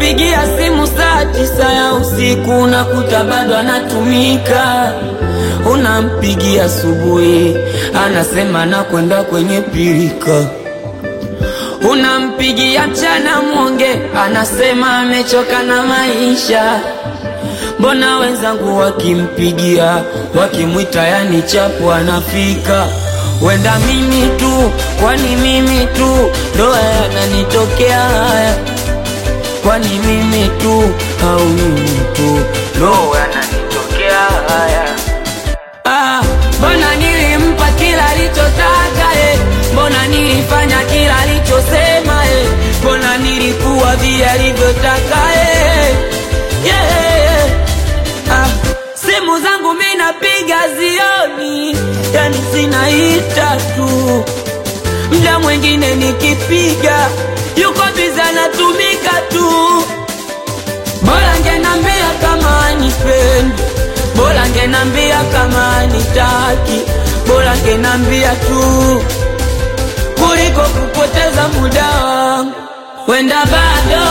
Unampigia simu saa tisa ya usiku unakuta bado anatumika. Unampigia asubuhi anasema nakwenda kwenye pilika. Unampigia mchana mwonge anasema amechoka na maisha. Mbona wenzangu wakimpigia wakimwita, yani chapu anafika. Wenda mimi tu, kwani mimi tu ndo yananitokea haya? Kwani mimi tu au mimi tu ndo yananitokea haya? Ah, mbona nilimpa kila alichotaka eh? Mbona nilifanya kila alichosema eh? Mbona nilikuwa vile alivyotaka eh? yeah. ah, simu zangu mi napiga zioni, yani zinaita tu. Mda mwingine nikipiga yuko biza anatumika tu. Bora ngenambia kama anipendi, bora ngenambia kama anitaki, bora ngenambia tu kuliko kupoteza muda wangu. Wenda bado,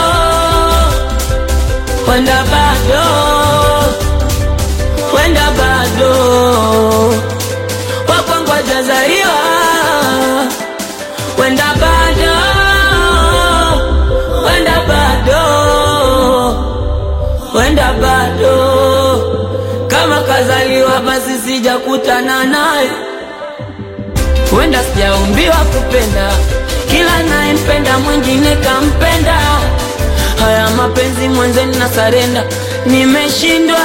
wenda bado, wenda bado wakwangu hajazaliwa, wenda bado, wenda bado, wenda bado, kama kazaliwa basi sijakutana naye, wenda sijaumbiwa kupenda, kila nayempenda mwingine kampenda. Haya mapenzi mwenzeni na sarenda, nimeshindwa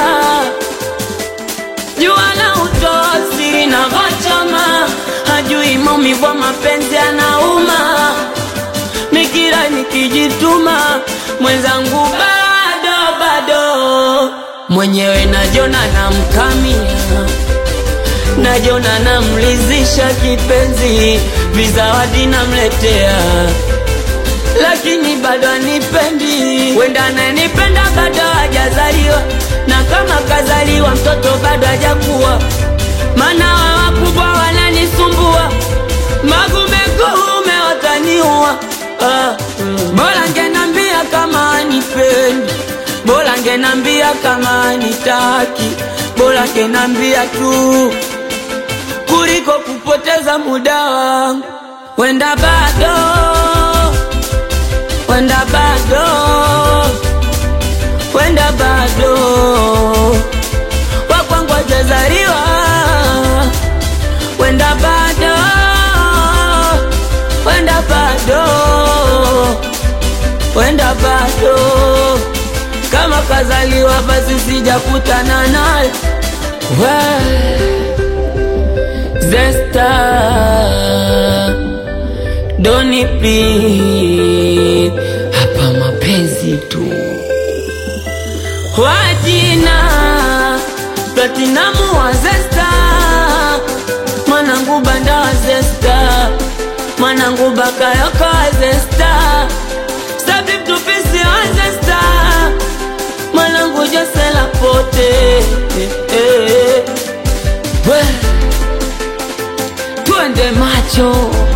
jua la utoa siri na vachama, hajui maumivu ya mapenzi anauma. Nikira nikijituma, mwenzangu bado bado, mwenyewe najona namkamia, najona namlizisha kipenzi, vizawadi namletea lakini bado anipendi. Wenda ananipenda bado hajazaliwa, na kama kazaliwa mtoto bado hajakuwa, maana wa wakubwa wananisumbua, magumekuume wataniua. Ah, mm. Bora ngenambia kama anipendi, bora ngenambia kama anitaki, bora ngenambia tu kuliko kupoteza muda wangu. Wenda bado wenda bado, wenda bado wakwangu hajazaliwa, wenda bado, wenda bado, wenda bado, kama kazaliwa basi sijakutana naye. Zesta Doni please, hapa mapenzi tu. Wajina Platinamu wa Zesta, mwanangu banda wa Zesta, mwanangu bakayoko wa Zesta, Sabib tupisi wa Zesta, mwanangu Josela pote eh, eh. We, twende macho